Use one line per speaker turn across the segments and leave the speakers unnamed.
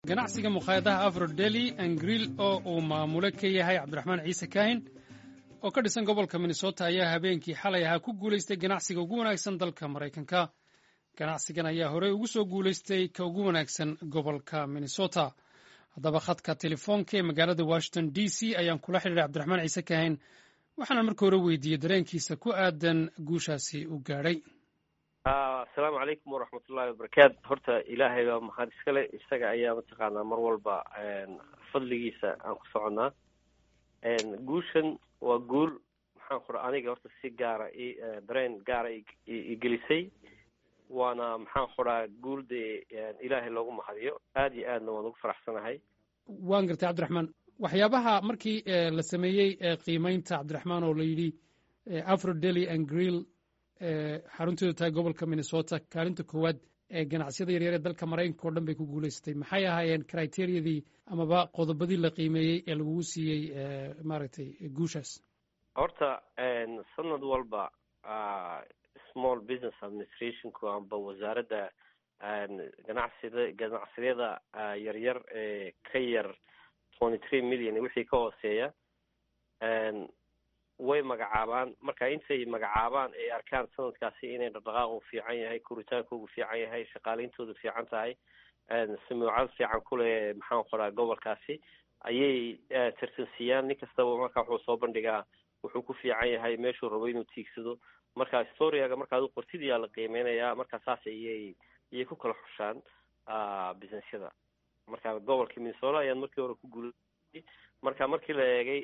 ganacsiga mukhaayadaha afrodeli angril oo uu maamule ka yahay cabdiraxmaan ciise kaahin oo ka dhisan gobolka minnesota ayaa habeenkii xalay ahaa ku guulaystay ganacsiga ugu wanaagsan dalka maraykanka ganacsigan ayaa horey ugu soo guulaystay ka ugu wanaagsan gobolka minnesota haddaba khadka telefoonka ee magaalada washington d c ayaan kula xidhiiray cabdiraxmaan ciise kaahin waxaana marka hore weydiiyey dareenkiisa ku aadan guushaasi u gaadhay
asalaamu calaykum waraxmatullahi wabarakaatu horta ilaahay baa mahad iskale isaga ayaa mataqaanaa mar walba fadligiisa aan ku soconnaa guushan waa guul maxaan kura aniga horta si gaara i dareen gaara igelisay waana maxaan kuraa guul dee ilaahay loogu mahadiyo aada iyo aadna waan ugu faraxsanahay
waan gartay cabdiraxmaan waxyaabaha markii la sameeyey qiimeynta cabdiraxmaan oo la yidhi afro dely and grill xarunteedu tahay gobolka minnesota kaalinta koowaad ee ganacsiyada yaryar ee dalka maraykanka oo dhan bay ku guulaysatay maxay ahaayeen criteriyadii amaba qodobadii la qiimeeyey ee lagugu siiyey maaragtay guushaas
horta sanad walba small business administrationku amba wasaaradda ganacsida ganacsiyada yaryar ee ka yar twenty three million wixii ka hooseeya way magacaabaan marka intay magacaabaan ay arkaan sanadkaasi inay dhaqdhaqaaqu fiican yahay koritaankoogu fiican yahay shaqaaleyntoodu fiican tahay samuucad fiican kuleh maxaan qoraa gobolkaasi ayay tartansiiyaan nin kastaba marka wuxuu soo bandhigaa wuxuu ku fiican yahay meeshuu rabo inuu tiigsado marka storiaga markaad u qortid yaa la qiimeynayaa marka saas ayay ayay ku kala xushaan businessyada marka gobolka minnesota ayaan markii hore ku guulayay marka markii la eegay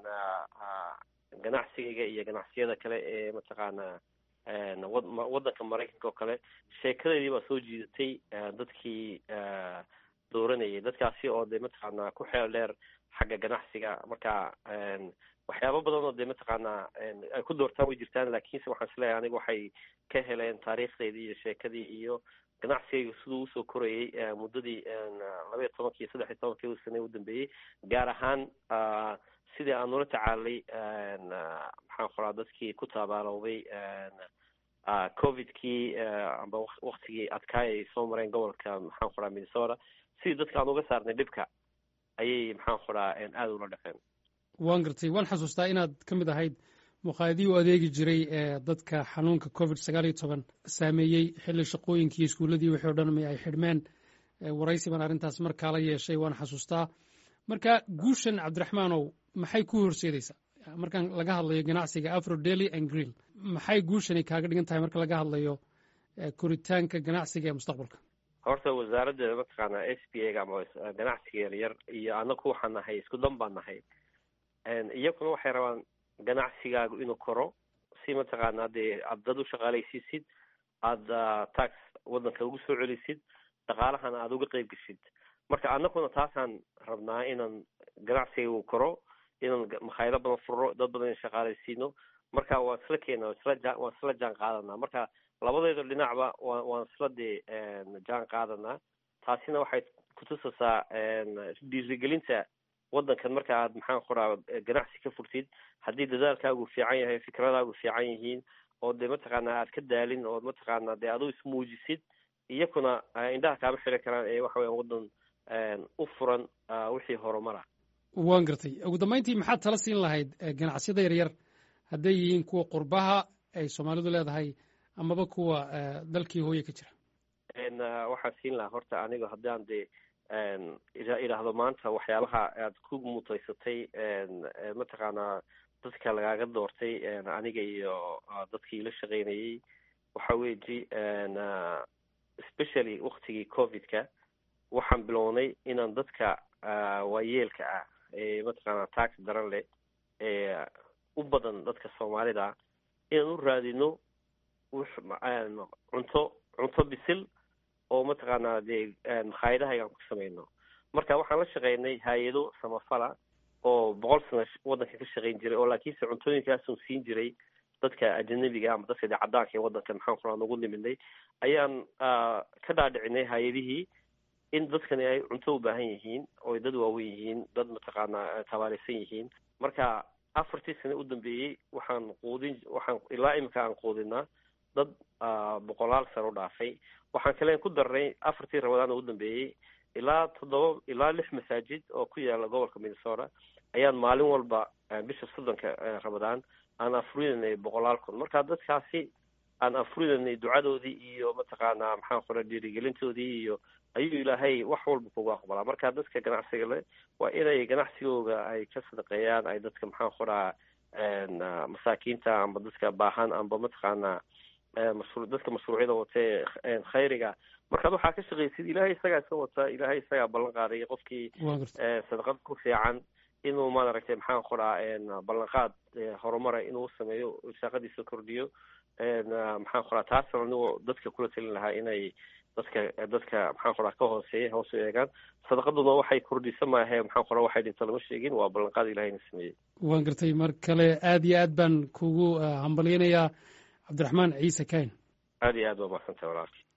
ganacsigayga iyo ganacsiyada kale ee mataqaanaa waddanka maraykanka oo kale sheekadeedii baa soo jiidatay dadkii dooranayay dadkaasi oo dee mataqaanaa ku xeel dheer xagga ganacsiga marka waxyaaba badan oo dee mataqaanaa ay ku doortaan way jirtaan laakiinse waxaan isleeyahay aniga waxay ka heleen taariikhdeydii iyo sheekadii iyo ganacsigayga siduu usoo korayay muddadii labaiyo tobankii saddex iyo tobankii sane u dambeeyey gaar ahaan sidii aan nula tacaalay maxaan qoraa dadkii ku taabaalowday covidkii amba waktigii adkaay ay soo mareen gobolka maxaan qoraa minnesota sidii dadka aan uga saarnay dhibka ayay maxaan qoraa aada ula dhaqeen
waan gartay waan xasuustaa inaad ka mid ahayd muqaadii u adeegi jiray ee dadka xanuunka covid sagaal iyo toban saameeyey xilli shaqooyinkii iskuulladii wixii o dhan ma ay xidhmeen waraysi baan arrintaas markaa la yeeshay waan xasuustaa marka guushan cabdiraxmaanow maxay ku horseedaysaa markaan laga hadlayo ganacsiga afro dely and grill maxay guushani kaaga dhigan tahay marka laga hadlayo koritaanka ganacsiga ee mustaqbalka
horta wasaaradda mataqaanaa s b a ga ama ganacsiga yaryar iyo anaku waxaan nahay isku dan baan nahay iyaguna waxay rabaan ganacsigaagu inuu koro si mataqaanaa dee aad dad u shaqaalaysiisid aada tax waddanka ugu soo celisid dhaqaalahana aada uga qeyb geshid marka anaguna taasaan rabnaa inaan ganacsiga uu koro inaan makhaayado badan furo dad badan in shaqaalaysiino marka waan isla keena isla ja waan isla jaan qaadanaa marka labadeeda dhinacba wa waan isla dee jaan qaadanaa taasina waxay kutusaysaa dhiirigelinta waddankan marka aad maxaan qoraa ganacsi ka furtid haddii dadaalkaagu fiican yahay fikradaagu fiican yihiin oo dee mataqaanaa aad ka daalin oo mataqaanaa dee adu ismuujisid iyakuna indhaha kaama xiran karaan ee waxa weyan waddan u furan wixii horumara
waan gartay ugu dambeyntii maxaad tala siin lahayd ganacsiyada yaryar hadday yihiin kuwa qurbaha ay soomaalidu leedahay amaba kuwa dalkii hooye ka jira
waxaan siin lahaa horta aniga haddaan dee idhaahdo maanta waxyaabaha aad ku mutaysatay mataqaanaa dadka lagaaga doortay aniga iyo dadkii la shaqeynayay waxa weji especially waktigii covidka waxaan bilownay inaan dadka waayeelka ah ee mataqaanaa tax daran leh ee u badan dadka soomaalida inaan u raadino cunto cunto bisil oo mataqaanaa dee makhaayadahaygaan ku samayno marka waxaan la shaqeynay hay-ado samafala oo boqol sano waddanka ka shaqeyn jiray oo laakiinse cuntooyinkaasun siin jiray dadka ajanabiga ama dadka dee caddaanka ee waddanka maxaan kuraa nagu niminay ayaan ka dhaadhicinay hay-adihii in dadkani ay cunto u baahan yihiin oo dad waaweyn yihiin dad mataqaanaa tabaaleysan yihiin marka afartii sane u dambeeyey waxaan quudin waxaan ilaa imika aan quudinaa dad boqolaal sano u dhaafay waxaan kaleen ku darnay afartii rabadaan u dambeeyey ilaa toddoba ilaa lix masaajid oo ku yaala gobolka minnesota ayaan maalin walba bisha soddonka ramadaan aan afurinanay boqolaal kun marka dadkaasi aan afurinanay ducadoodii iyo mataqaanaa maxaan qora dhiirigelintoodii iyo ayuu ilaahay wax walba kugu aqbalaa marka dadka ganacsiga le waa inay ganacsigooga ay ka sadaqeeyaan ay dadka maxaan qoraa masaakiinta amba dadka baahan amba mataqaanaa mashru dadka mashruucyada watee khayriga markaad waxaa ka shaqaysid ilaahay isagaa iska wata ilaahay isagaa ballan qaaday qofkii sadaqad ku fiican inuu maaragtay maxaan qoraa ballanqaad horumara inuu sameeyo saaqadiisa kordhiyo maxaan qoraa taasna anigoo dadka kula talin lahaa inay dadka dadka maxaan qoraa ka hooseeya hoos u eegaan sadaqaduna waxay kordhisa maahe maxaan qoraa waxay dhinta lama sheegin waa ballanqaad ilahayna sameeyey
waan gartay mar kale aad iyo aad baan kugu hambalyanayaa cabdiraxmaan ciise kayn
aad iyo aad waa mahadsantay walaalki